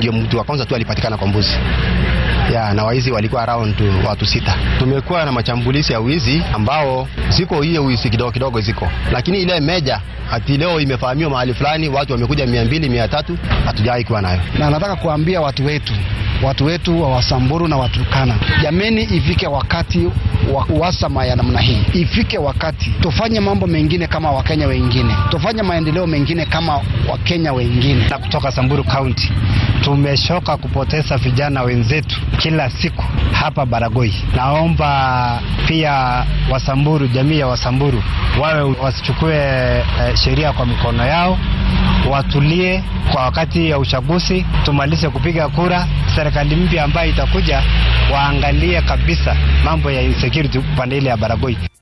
ndio mtu wa kwanza tu alipatikana kwa mbuzi ya na waizi walikuwa around watu sita. Tumekuwa na machambulizi ya wizi ambao ziko hiyo wizi kidogo kidogo ziko, lakini ile meja ati leo imefahamiwa mahali fulani watu wamekuja mia mbili mia tatu hatujawahi kuwa nayo. Na nataka kuambia watu wetu watu wetu wa Wasamburu na Waturkana, jameni, ifike wakati wa uhasama ya namna hii, ifike wakati tufanye mambo mengine kama Wakenya wengine, tufanye maendeleo mengine kama Wakenya wengine. Na kutoka Samburu County tumeshoka kupoteza vijana wenzetu kila siku hapa Baragoi. Naomba pia Wasamburu, jamii ya Wasamburu wawe wasichukue eh, sheria kwa mikono yao, watulie kwa wakati ya uchaguzi, tumalize kupiga kura. Serikali mpya ambayo itakuja waangalie kabisa mambo ya insecurity upande ile ya Baragoi.